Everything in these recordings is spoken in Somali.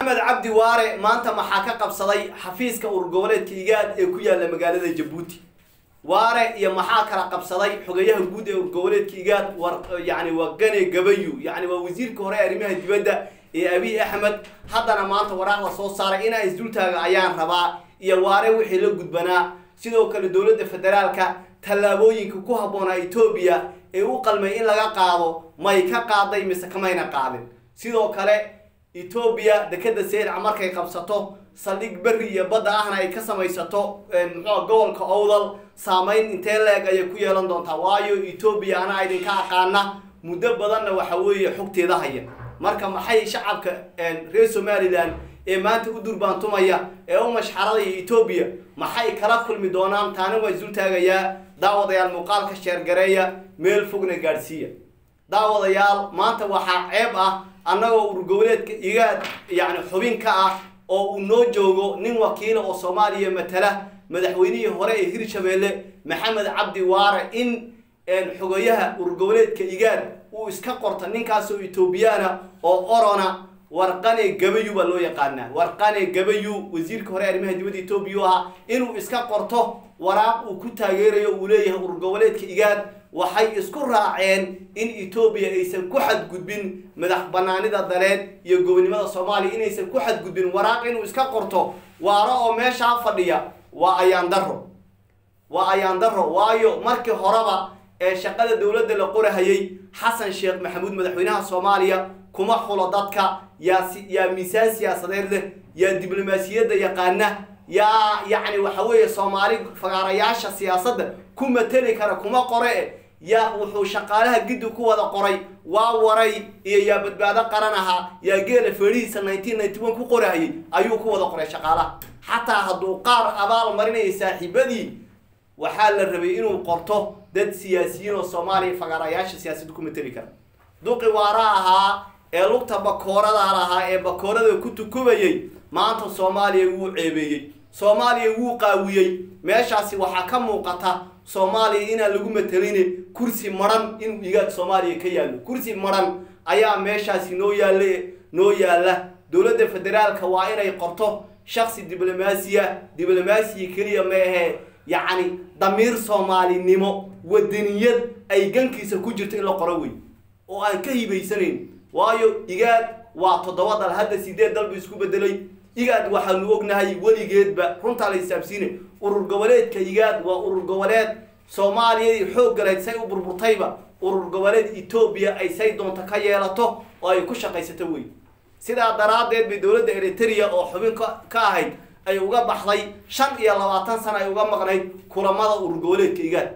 maxamed cabdi waare maanta maxaa ka qabsaday xafiiska urgoboleedka igaad ee ku yaala magaalada jabuuti waare iyo maxaa kala qabsaday xogayaha guud ee urgoboleedka igaad war yani waa gane gabayu yani waa wasiirka hore ee arrimaha dibadda ee abiy axmed haddana maanta waraaq la soo saaray inaa isdultaaga ayaan rabaa iyo waare wixii la gudbanaa sidoo kale dowladda federaalka tallaabooyinka ku habboonaa etoobiya ee u qalmay in laga qaado may ka qaaday mise kamayna qaadin sidoo kale etoobiya dekeda seydca markay qabsato saldhig berri iyo badda ahna ay ka samaysato muxua gobolka owdal saameyn intee leeg ayay ku yeelan doontaa waayo etoobiya anaa idinka aqaana muddo badanna waxa weeye xogteeda haya marka maxay shacabka reer somalilan ee maanta u durbaantumaya ee u mashxaradaya etoobiya maxay kala kulmi doonaan taani waa isul taagayaa daawadayaal muuqaalka sheergareeya meel fogna gaadhsiiya daawadayaal maanta waxaa ceeb ah annagoo urgoboleedka igaad yacni xubin ka ah oo uu noo joogo nin wakiila oo soomaaliya matala madaxweynihii hore ee hirshabeelle maxamed cabdi waare in xogayaha urgoboleedka igaad uu iska qorto ninkaasoo etoobiyana oo orona warqane gabayu baa loo yaqaanaa warqane gabayu wasiirka hore arrimaha dibadda etoobiya u ahaa inuu iska qorto waraaq uu ku taageerayo uu leeyahay urgoboleedka igaad waxay isku raaceen in etoobiya aysan ku xadgudbin madax banaanida daleen iyo gobonimada soomaaliya inaysan ku xadgudbin waraaq inuu iska qorto waaro oo meeshaa fadhiya waa ayaan daro waa ayaan daro waayo markii horeba ee shaqada dowladda la qorahayay xasan sheekh maxamuud madaxweynaha soomaaliya kuma xulo dadka yaa yaa miisaan siyaasadeed leh yaa diblomaasiyadda yaqaana yaa yacni waxa weeye soomaali fagaarayaasha siyaasadda ku mateli kara kuma qore e yaa wuxuu shaqaalaha giddi ku wada qoray waa waray iyo yaa badbaado qaran ahaa yaa geela feedhihiisa nineteen ninety one ku qorahayay ayuu ku wada qoray shaqaalaha xataa hadduu qaar abaal marinaya saaxiibadii waxaa la rabay inuu qorto dad siyaasiyiin oo soomaaliya fagaarayaasha siyaasadda ku mateli kara duqi waara ahaa ee lugta bakoorada lahaa ee bakoorada ku tukubayay maanta soomaaliya wuu ceebeeyey soomaaliya wuu qaawiyey meeshaasi waxaa ka muuqata soomaaliya inaan lagu matelin kursi maran inuu igaad soomaaliya ka yaallo kursi maran ayaa meeshaasi noo yaalla noo yaalla dowladda federaalka waa inay qorto shaksi diblomaasiya diblomaasiya keliya ma ahee yacni damiir soomaalinimo wadaniyad ay gankiisa ku jirto in la qoro wey oo aan ka hibaysanayn waayo igaad waa toddoba dal hadda sideed dal buu isku bedelay igaad waxaanu ognahay weligeedba runtaa la hisaabsiine urur goboleedka igaad waa urur goboleed soomaaliyadii xoog galeed say u burburtayba urur goboleed etoobiya ay say doonto ka yeelato oo ay ku shaqaysato wey sidaa daraaddeed bay dowladda eritrea oo xubin ka ahayd ay uga baxday shan iyo labaatan sano ay uga maqnayd kulamada urur goboleedka igaad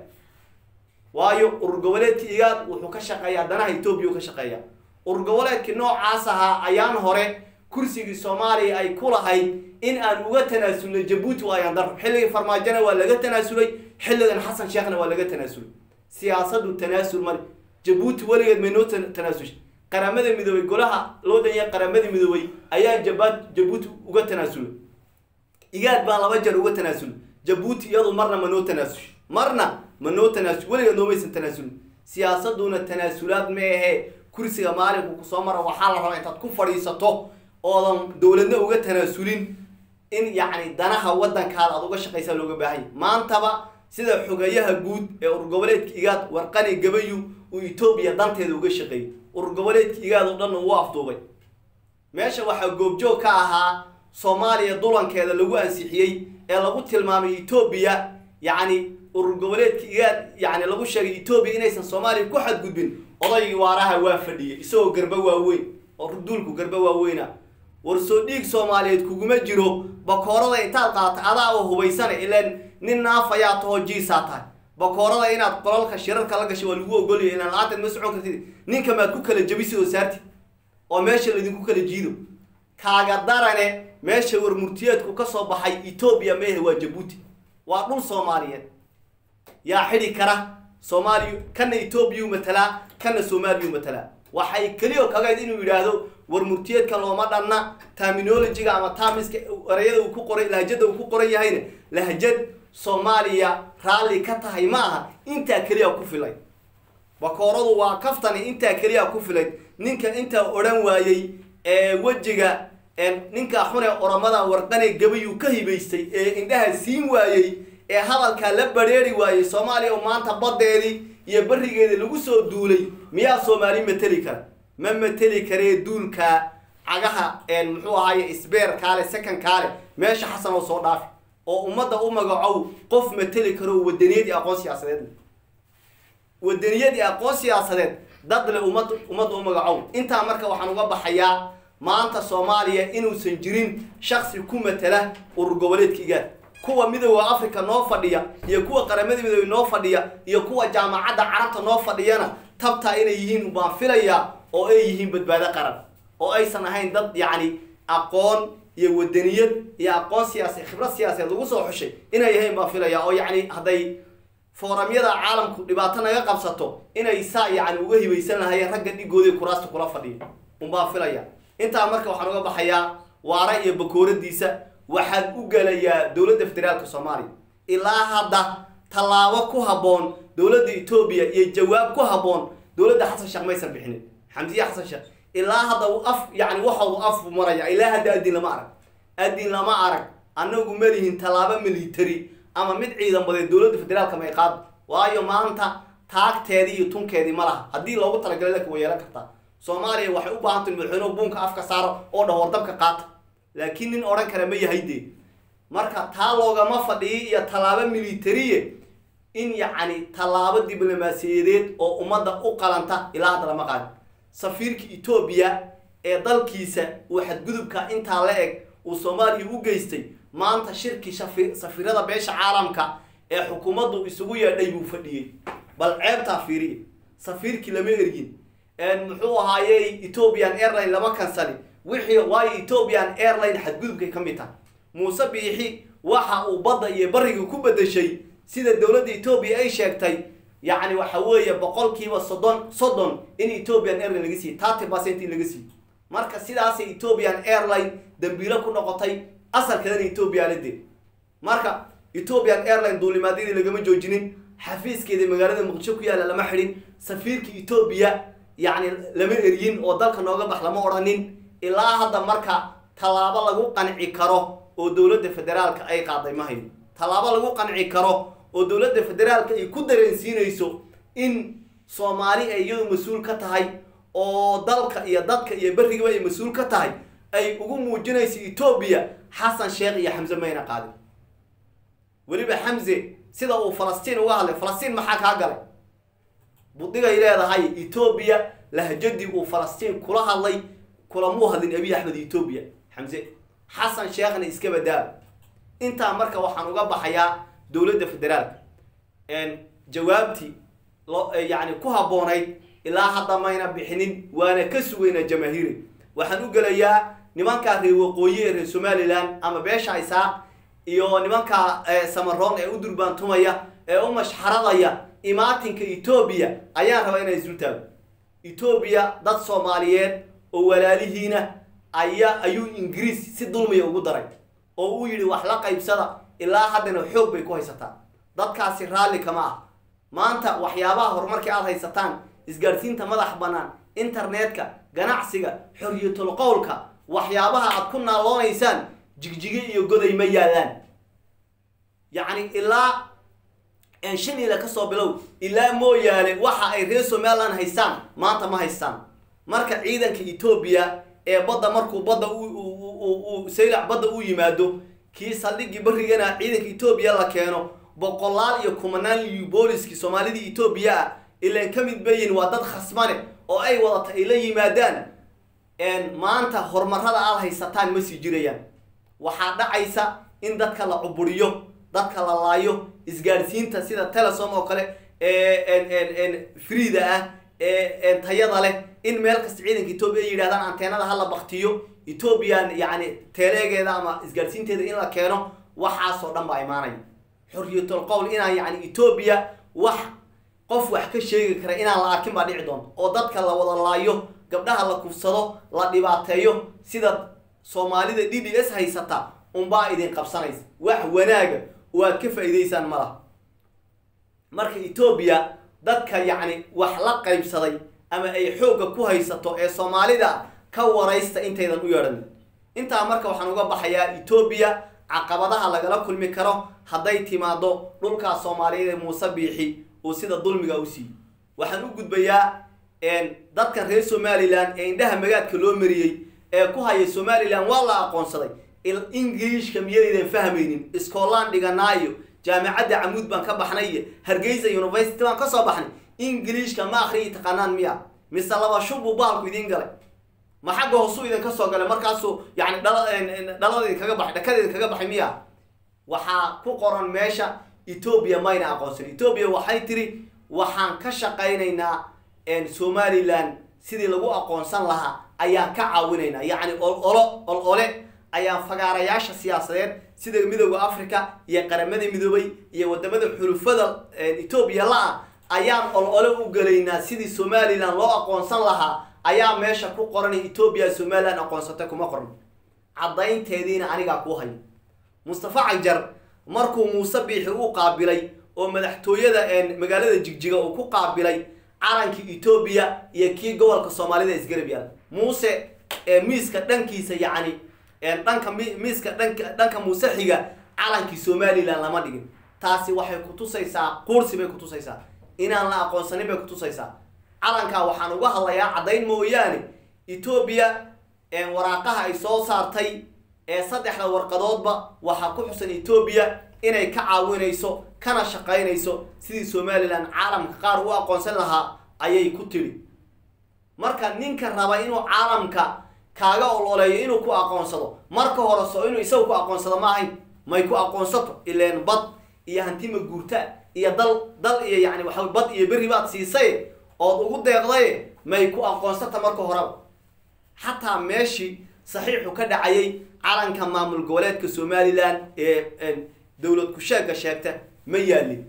waayo urur goboleedka igaad wuxuu ka shaqeeyaa danaha etoobiya u ka shaqeeya urur goboleedkii noocaas ahaa ayaan hore kursigii soomaaliya ay ku lahayd in aan uga tanaasulnay jabuuti waa ayaan daro xilligii farmaajona waa laga tanaasulay xilligan xasan sheekhna waa laga tanaasulay siyaasadu tanaasul male jabuuti weligeed may noo tanaasushay qaramada midoobay golaha loo danya qaramada midoobay ayaa jaba jabuuti uga tanaasulay igaad baa laba jeer uga tanaasulay jabuuti iyadu marna ma noo tanaasushay marna ma noo tanaasul weligeed noomaysan tanaasulin siyaasaduna tanaasulaad ma ahee kursiga maalinku kusoo mara waxaa la rabaa intaad ku fadhiisato oodan dowladna uga tanaasulin in yacni danaha waddankaada aad uga shaqaysaa looga baahanya maantaba sida xogayaha guud ee urgoboleedka igaad warqani gabayu uu etoobiya danteeda uga shaqeeyay urgoboleedka igaad oo dhan uu afduubay meesha waxaa goobjoog ka ahaa soomaaliya dulankeeda lagu ansixiyey ee lagu tilmaamay etoobiya yacni urur goboleedka igaad yacni lagu sheegay etoobiya inaysan soomaaliya ku xadgudbin odaygii waaraha waa fadhiyay isagoo garba waaweyn oo duulku garba waaweyna war soo dhiig soomaaliyeed kuguma jiro bakoorada intaad qaata adaa oo hubaysana ilaan nin naafayaa tahoo jiisaa tahay bakoorada inaad qolalka shirarka la gashay waa lagu ogolaya ilaan la-aanteed ma socon kartid ninka maad ku kala jabisid oo saartid oo meesha laydinku kala jiido kaaga darane meesha warmurtiyeedku ka soo baxay etoobiya meehe waa jabuuti waa dhul soomaaliyeed yaa xidhi kara soomaaliya kana etoobiya u matalaa kana soomaaliya u matalaa waxay keliya kagayd inuu yidhaahdo war murtiyeedka looma dhanna terminologiga ama tamiska erayada uu ku qoray lahjada uu ku qoran yahayna lahjad soomaaliya raalli ka tahay ma aha intaa keliya ku filay bakooradu waa kaftani intaa keliya ku filayd ninka intaa odhan waayey ee wejiga ninkaa xune oramada warqane gabayuu ka hibaystay ee indhaha siin waayey ee hadalkaa la badheeri waayey soomaaliya oo maanta baddeedii iyo berigeedii lagu soo duulay miyaa soomaali mateli kara ma mateli karee duulkaa cagaha muxuu ahaaye sbeer kaale second kaale meesha xasan oo soo dhaafi oo ummadda u magacow qof mateli karo wadaniyad iyo aqoon siyaasadeed wadaniyad iyo aqoon siyaasadeed dad le ummad ummadda u magacow intaa marka waxaan uga baxayaa maanta soomaaliya inuusan jirin shaksi ku matela urur goboleedka igaad kuwa midooda africa noo fadhiya iyo kuwa qaramada midoobe noo fadhiya iyo kuwa jaamacadda carabta noo fadhiyana tabtaa inay yihiin baan filayaa oo ay yihiin badbaado qaran oo aysan ahayn dad yacni aqoon iyo wadaniyad iyo aqoon siyaasi khibrad siyaasadeed lagu soo xushay inay yahayn baan filayaa oo yacni hadday fooramyada caalamku dhibaato naga qabsato inay saa yacni uga hibaysan lahayeen ragga dhigooda kuraasta kula fadhiya unbaan filaya intaa marka waxaan uga baxayaa waara iyo bakooradiisa waxaan u gelayaa dowladda federaalka soomaaliya ilaa hadda tallaabo ku habboon dowladda etoobiya iyo jawaab ku habboon dowladda xasan sheekh maysan bixinin xamdiye xasan sheekh ilaa hadda af yani waxoodu af maraya ilaa hadda adin lama arag adin lama arag annagu malihin tallaabo military ama mid ciidan badeed dowladda federaalka may qaado waayo maanta taagteedii iyo tunkeedii ma laha haddii loogu talagalay laka way yeelan kartaa soomaaliya waxay u baahan tahay madaxweynuhu buunka afka saaro oo dhah wardabka qaata laakiin nin odhan kara ma yahay dee marka taa loogama fadhiyi iyo tallaabo militariye in yacni tallaabo diblomaasiyadeed oo ummadda u qalanta ilaa hadda lama qaadin safiirka etoobiya ee dalkiisa uu xadgudubka intaa la eg uu soomaaliya u geystay maanta shirkii shafi safiirada beesha caalamka ee xukuumaddu isugu yeedhay buu fadhiyey bal ceebtaa fiiriya safiirkii lama ergin muxuu ahaayey ethiopian airline lama kansali wixii waayo ethiopian airline xadgudubkay ka mid tahay muuse biixi waxa uu badda iyo bariga ku bedeshay sida dowladda etoobiya ay sheegtay yacni waxa weeye boqolkiiba soddon soddon in ethiopian airline laga siiye thirty percent in laga siiye marka sidaasay ethiopian airline dambiilo ku noqotay asalkeedana etoobiya la dil marka ethiopian airline duulimaadyadii lagama joojinin xafiiskeeda magaalada muqdisho ku yaalla lama xidhin safiirka etoobiya yacni lama eryin oo dalka nooga bax lama odhanin ilaa hadda marka tallaabo lagu qanci karo oo dowladda federaalka ay qaaday ma hayo tallaabo lagu qanci karo oo dowladda federaalka ay ku dareensiinayso in soomaali ay iyadu mas-uul ka tahay oo dalka iyo dadka iyo berrigaba ay mas-uul ka tahay ay ugu muujinayso etoobiya xasan sheekh iyo xamse mayna qaadin weliba xamse sida uu falastiin uga hadlay falastiin maxaa kaa galay budigay leedahay etoobiya lahjadii uu falastiin kula hadlay kulamuu hadlin abiy axmed etoobiya xamse xasan sheekhna iska badaaba intaa marka waxaan uga baxayaa dowladda federaalka jawaabtii lo yacni ku habboonayd ilaa hadda mayna bixinin waana ka sugaynaa jamaahiiri waxaan u gelayaa nimankaa reer waqooyi ee reer somalilan ama beesha isaaq iyo nimankaa samaroon ee u durbaantumaya ee u mashxaradaya imaatinka etoobiya ayaan rabaa inaan isu taago etoobiya dad soomaaliyeed oo walaalihiina ayaa ayuu ingiriis si dulmiya ugu daray oo uu yidhi wax la qaybsada ilaa haddana xoog bay ku haysataa dadkaasi raalli kama ah maanta waxyaabaha horumarkii aada haysataan isgaadhsiinta madax bannaan internetka ganacsiga xorriyatul qowlka waxyaabaha aad ku naaloonaysaan jigjige iyo goday ma yaallaan yacni ilaa shanila kasoo bilow ilaa mooyaane waxa ay reer somaliland haystaan maanta ma haystaan marka ciidanka etoobiya ee badda markuu badda u saylac badda u yimaado kii saldhigii barrigana ciidanka etoobiya la keeno boqolaal iyo kumanaan liyu booliskii soomaalidii etoobiya ah ilaan ka mid bayin waa dad khasmane oo ay wadata ay la yimaadaan maanta horumarada aada haysataan ma sii jirayaan waxaa dhacaysa in dadka la cuburiyo dadka la laayo isgaadhsiinta sida telesom oo kale freeda ah ee tayada leh in meel kasta ciidanka etoobiya ay yidhahdaan anteenada hala baktiyo ethoobiyan yacni teeleegeeda ama isgaadhsiinteeda in la keeno waxaasoo dhan baa imaanaya xorriyatul qowl inaan yacni etoobiya wax qof wax ka sheegi kara inaan la arkin baa dhici doonto oo dadka la wada laayo gabdhaha la kufsado la dhibaateeyo sida soomaalida d d s haysata unbaa idin qabsanaysa wax wanaaga oo aad ka faa'iidaysaan ma laha marka etoobiya dadka yacni wax la qaybsaday ama ay xoogga ku haysato ee soomaalida ka waraysta intaydan u yeedhanin intaa marka waxaan uga baxayaa etoobiya caqabadaha lagala kulmi karo hadday timaado dhulkaas soomaaliyeed ee muuse biixi uu sida dulmiga u siiyey waxaan u gudbayaa dadkan reer somalilan ee indhaha magaadka loo mariyey ee ku haya somalilan waa la aqoonsaday ingiliishka miyaydan fahmaynin iskoolaan dhiganaayo jaamacadda camuud baan ka baxnay iyo hargeysa university baan kasoo baxnay ingiliishka ma akriyi taqaanaan miya mise laba shub buu baalku idiin galay ma xagga hoosuu idin kasoo galay markaasuu yani dhalada idinkaga baxay dhakada idinkaga baxay miya waxaa ku qoran meesha etoobiya mayna aqoonsan etoobiya waxay tiri waxaan ka shaqaynaynaa somalilan sidii lagu aqoonsan lahaa ayaan ka caawinaynaa yacni ololo ol ole ayaan fagaarayaasha siyaasadeed sida midooda africa iyo qaramada midoobay iyo wadamada xulufada etoobiya la-ah ayaan ol ole u gelaynaa sidii somalilan loo aqoonsan lahaa ayaa meesha ku qoran etoobiya somalilan aqoonsatay kuma qoran caddaynteediina anigaa ku hayo mustafa cagjar markuu muuse biixi u qaabilay oo madaxtooyada magaalada jigjiga uu ku qaabilay calankii etoobiya iyo kii gobolka soomaalida isgarab yaal muuse miiska dhankiisa yacni dhanka miiska dhanka dhanka muuse xiga calankii somalilan lama dhigin taasi waxay kutusaysaa quursi bay kutusaysaa inaan la aqoonsanin bay kutusaysaa calankaa waxaan uga hadlayaa caddayn mooyaane etoobiya waraaqaha ay soo saartay ee saddexda warqadoodba waxaa ku xusan etoobiya inay ka caawinayso kana shaqaynayso sidii somalilan caalamka qaar u aqoonsan lahaa ayay ku tiri marka ninka raba inuu caalamka kaaga ololeeyo inuu ku aqoonsado marka hore so inuu isaga ku aqoonsado ma ahayn may ku aqoonsato ileen bad iyo hantima guurta iyo dal dal iyo yani waxa bad iyo berri baad siisay ood ugu deeqday may ku aqoonsata marka horeba xataa meeshii saxiixu ka dhacayay calanka maamul goboleedka somalilan ee dowlad ku-sheega sheegta ma yaalin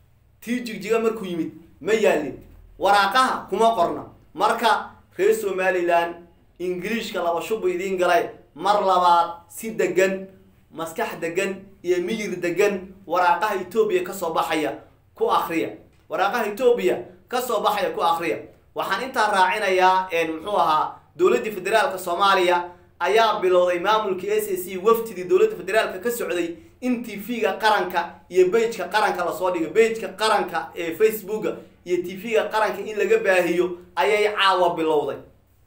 tii jigjiga markuu yimid ma yaalin waraaqaha kuma qorna marka reer somalilan ingiliishka laba shubu idiin galay mar labaad si degan maskax degan iyo miyir degan waraaqaha etoobiya kasoo baxaya ku akriya waraaqaha etoobiya kasoo baxaya ku akriya waxaan intaa raacinayaa muxuu ahaa dowladdii federaalka soomaaliya ayaa bilowday maamulkii s a c wafdidii dowladda federaalka ka socday in t v-ga qaranka iyo bageka qaranka lasoo dhigo bageka qaranka ee facebooka iyo t v-ga qaranka in laga baahiyo ayay caawa bilowday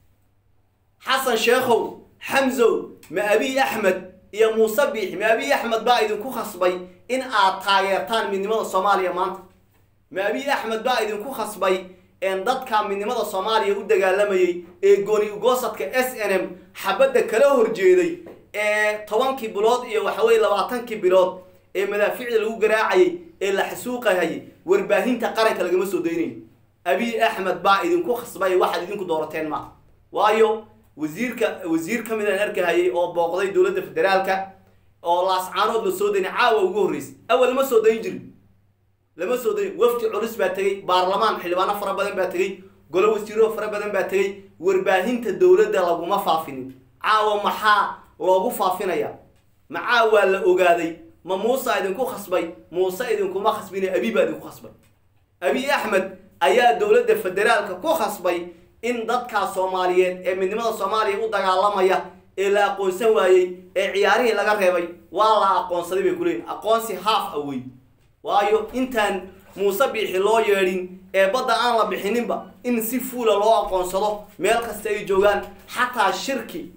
xasan sheekhow xamsow ma abiy axmed iyo muuse biixi ma abiy axmed baa idinku khasbay in aad taageertaan midnimada soomaaliya maanta ma abiy axmed baa idinku khasbay dadka midnimada soomaaliya u dagaalamayay ee gooni ugoosadka s n m xabadda kala horjeeday ee tobankii bilood iyo waxaweye labaatankii bilood ee madaaficda lagu garaacayay ee la xasuuqahayay warbaahinta qaranka lagama soo daynayo abiy axmed baa idinku khasbay waxaad idinku doorateen ma waayo wasiirka wasiir ka mid aan arkahayay oo booqday dowladda federaalka oo laascaanood la soo daynay caawa ugu horreysay awal lama soo dayn jirin lama soo dayn wafdi culus baa tegey baarlamaan xildhibaano fara badan baa tegey golo wasiiro fara badan baa tegey warbaahinta dowladda laguma faafinin caawa maxaa loogu faafinaya macaa waa la ogaaday ma muuse idinku khasbay muuse idinkuma khasbine abi baa idinku khasbay abiy axmed ayaa dowladda federaalka ku khasbay in dadkaa soomaaliyeed ee midnimada soomaaliya u dagaalamaya ee la aqoonsan waayey ee ciyaarihii laga reebay waa la aqoonsaday bay kuleeyihin aqoonsi haaf awey waayo intaan muuse biixi loo yeedhin ee badda aan la bixininba in si fuula loo aqoonsado meel kasta ay joogaan xataa shirki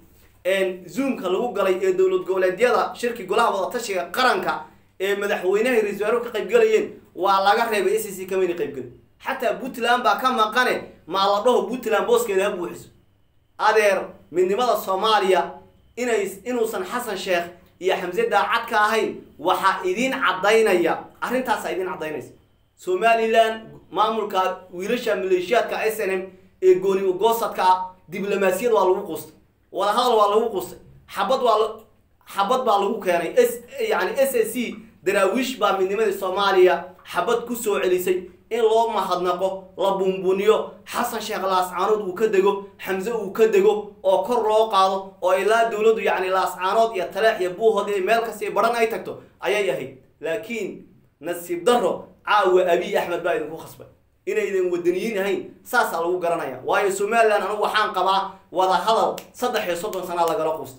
zoomka lagu galay ee dowlad goboleedyada shirki golaha wadatashiga qaranka ee madaxweynaha ra-isul waaruhu ka qaybgalayeen waa laga reebay s c kamayna qaybgelin xataa puntland baa ka maqane maa la dhaho puntland booskeeda ha buuxiso adeer midnimada soomaaliya inay inuusan xasan sheekh iyo xamse daacad ka ahayn waxaa idiin caddaynaya arrintaasaa idiin caddaynaysa somalilan maamulka wiilasha maleeshiyaadka s n m ee gooni ugoosadka ah diblomaasiyad waa lagu quustay wadahadal waa lagu quustay xabad waa xabad baa lagu keenay s yani s a c daraawiish baa midnimadii soomaaliya xabad kusoo celisay in loo mahadnaqo la buunbuniyo xasan sheekh laascaanood uu ka dego xamse uu ka dego oo kor loo qaado oo ilaa dowladdu yacni laascaanood iyo taleex iyo buuhood iyo meel kasta baran ay tagto ayay ahayd laakiin nasiib daro caawa abiy axmed baa idinku khasbay inaydan wadaniyiin ahayn saasaa lagu garanaya waayo somalilan anigu waxaan qabaa wada hadal saddex iyo soddon sanaa lagala quusta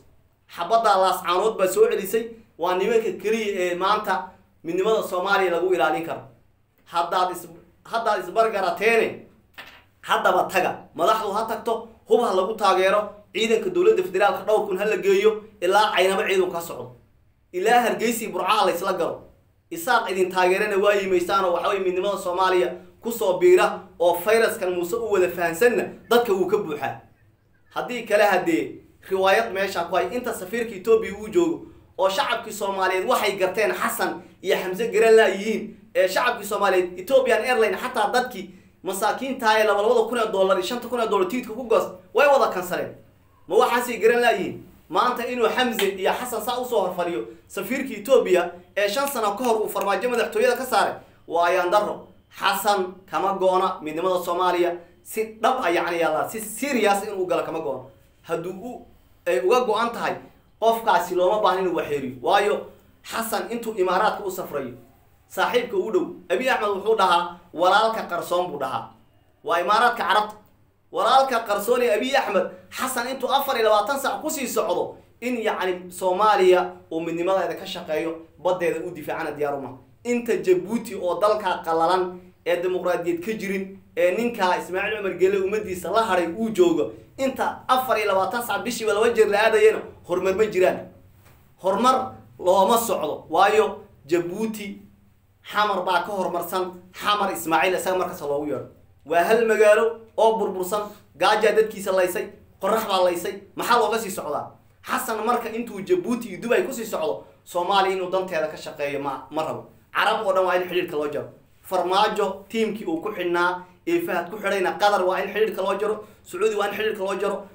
xabadda laascaanood baa soo celisay waa nimanka keliya ee maanta midnimada soomaaliya lagu ilaalin karo haddaad is haddaad isbargarateene haddaba taga madaxdu ha tagto hub ha lagu taageero ciidanka dowladda federaalka dhowr kun ha la geeyo ilaa caynaba ciidanku ka socdo ilaa hargeysi burcaha laysla galo isaaq idin taageerana waa yimaysaan oo waxaway midnimada soomaaliya kusoo biira oo fayraskan muuse u wada fahansanna dadka wuu ka buuxaa haddii kale haddee riwaayad meesha ku hay inta safiirka etoobiya uu joogo oo shacabkii soomaaliyeed waxay garteen xasan iyo xamse garan laayihiin ee shacabkii soomaaliyeed ethiopian airline xataa dadkii masaakiinta ee labalabada kun ee dollar iyo shanta kun ee dollar tiidka ku goos way wada kansaleen ma waxaasay garan laayihiin maanta inuu xamse iyo xasan saa usoo horfadhiyo safiirka etoobiya ee shan sano ka hor uu farmaajo madaxtooyada ka saaray waa ayaan daro xasan kama goona midnimada soomaaliya si dhab a yacni yàlla si serious inuu galo kama goono hadduu u ay uga go-an tahay qofkaasi looma baahna inuu waxeeriyo waayo xasan intuu imaaraadka u safrayo saaxiibka u dhow abiy axmed wuxuu dhahaa walaalka qarsoon buu dhahaa waa imaaraadka carabta walaalka qarsoon ee abiy axmed xasan intuu afar iyo labaatan sac kusii socdo in yacni soomaaliya uu midnimadeeda ka shaqeeyo baddeeda u difaacana diyaaruma inta jabuuti oo dalkaa qallalan ee dimuqraadiyad ka jirin ee ninkaa ismaaciil cumar gele ummadiisa la hadhay uu joogo inta afar iyo labaatan sac bishiiba laba jeer la aadayana horumar ma jiraan horumar looma socdo waayo jabuuti xamar baa ka horumarsan xamar ismaaciil isaga markasta loogu yeedho waa hal magaalo oo burbursan gaajaa dadkiisa laysay qorax baa laysay maxaa looga sii socdaa xasan marka intuu jabuuti iyo dubay kusii socdo soomaaliya inuu danteeda ka shaqeeyo ma ma rabo carab oo dhan waa in xidhiirka loo jaro farmaajo tiimkii uu ku xidhnaa ee fahad ku xidhayna qatar waa in xidhiirka loo jaro sacuudi waa in xidhiirka loo jaro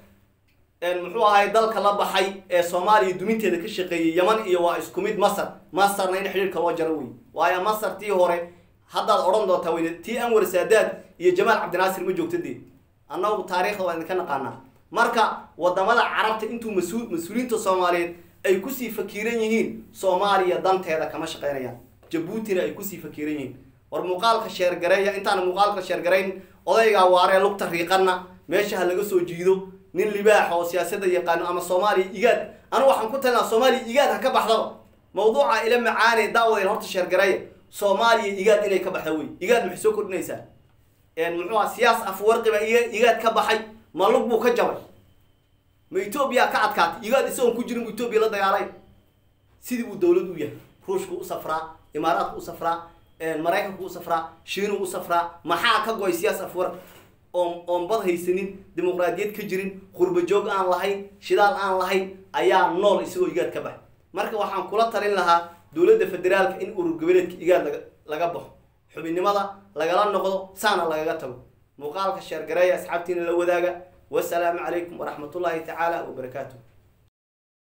muxuu ahay dalka la baxay ee soomaaliya duminteeda ka shaqeeyey yaman iyo waa isku mid masar masarna in xidhiirka loo jaro wey waayo masar tii hore haddaad odhan doontaa wey tii anwar saadaad iyo jamaal cabdinaasir ma joogta dee annagu taariikhda waa idinka naqaanaa marka wadamada carabta intuu mas-uul mas-uuliyiinta soomaaliyeed ay kusii fakiran yihiin soomaaliya danteeda kama shaqeynayaan jabuutina ay kusii fakiran yihiin war muuqaalka sheergareeya intaan muuqaalka sheergarayn odaygaa waaree lugta riiqana meesha ha laga soo jiido nin libaax oo siyaasada yaqaano ama soomaaliya igaad anu waxaan ku talinaa soomaaliya igaad ha ka baxdaba mawduuca ila macaane daawadeen horta sheergareeya soomaaliya igaad inay ka baxda wey igaad maxay soo kordhinaysaa muxuu aha siyaas afwarqiba igaad ka baxay ma lug buu ka jabay ma etoobiya ka adkaatay igaad isagoon ku jirin bu etoobiya la dagaalay sidii uu dawlad u yahay ruushku u safraa imaaraadku u safraa maraykanku u safraa shiinu u safraa maxaa ka goy siyaas afwarqi oon oon bad haysanin dimuqraadiyad ka jirin qurba joog aan lahayn shidaal aan lahayn ayaa nool isagoo igaad ka bax marka waxaan kula talin lahaa dowladda federaalka in urur goboleedka igaad laga laga baxo xubinnimada lagala noqdo saana lagaga tago muuqaalka sheergareeya asxaabtiina la wadaaga wasalaamu calaykum waraxmatullaahi tacaala wabarakaatu